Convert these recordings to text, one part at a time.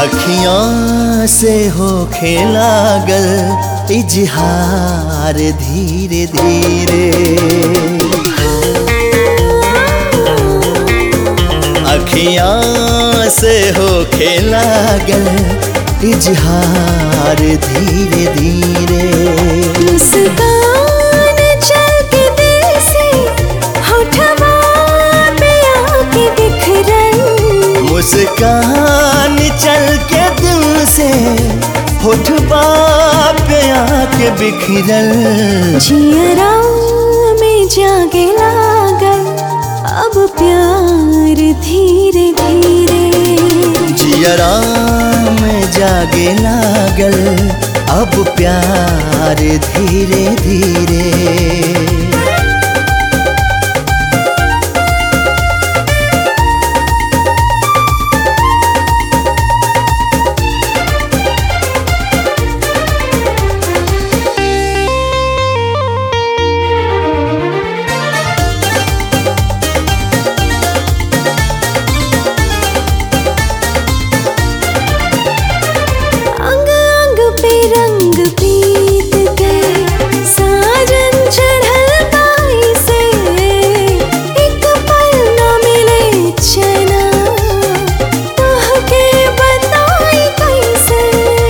अखियां से हो लागल इजहार धीरे धीरे अखियां से हो लागल इजहार धीरे धीरे मुस्कान चल के दिल से होठवा पे आके बिखरन मुस्कान चल के दिल से होठबा पे आके बिखरल जियरा में जागे लागल अब प्यार धीरे धीरे जियरा में जागे लागल अब प्यार धीरे धीरे अंग अंग पे रंग पीत गए साजन चढ़ल गाई से एक पल न मिले चना तोह के बताई कैसे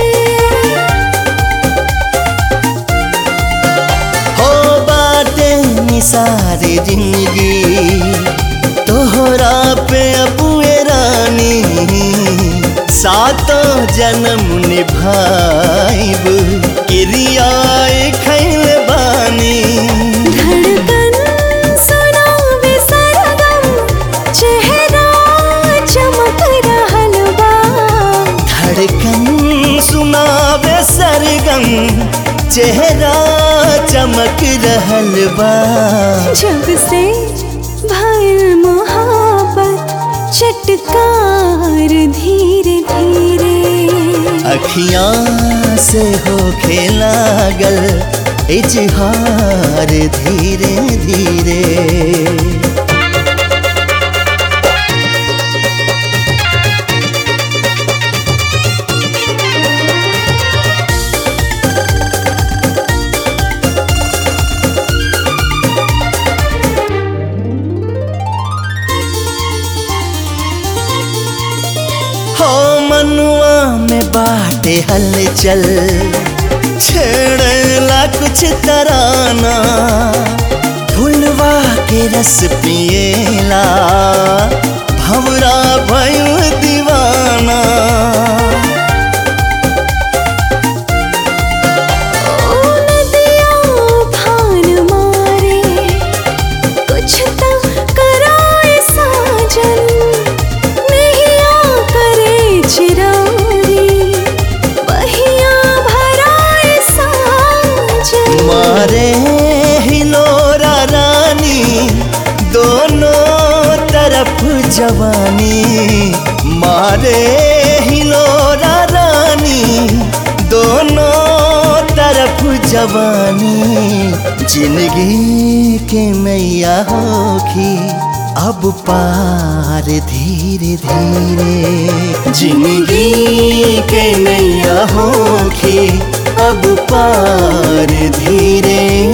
हो बाटे निसारी जिंदगी तोहरा पे अबुए रानी सातों जन्म निभाइब क्रियाए खैल बानी धड़कन सुनावे सरगम चेहरा चमक रहल बा धड़कन सुनावे सरगम चेहरा चमक रहल बा जब से भइल मोहब्बत चटकार धीरे धीरे अखियां से हो लागल इजहार धीरे धीरे हो मनुआ में बाटे हलचल छेड़ला कुछ तराना फुलवा के रस पिएला भवरा भयो दीवाना ओ नदिया भान मारे कुछ तो कराए साजन नैया करे चिरारी बहिया भराए साजन मारे हिलोरा रानी दोनों तरफ जवानी मारे हिलोरा रानी दोनों तरफ जवानी जिंदगी के मैया होखी अब पार धीरे धीरे जिंदगी के नैया होखी अब पार धीरे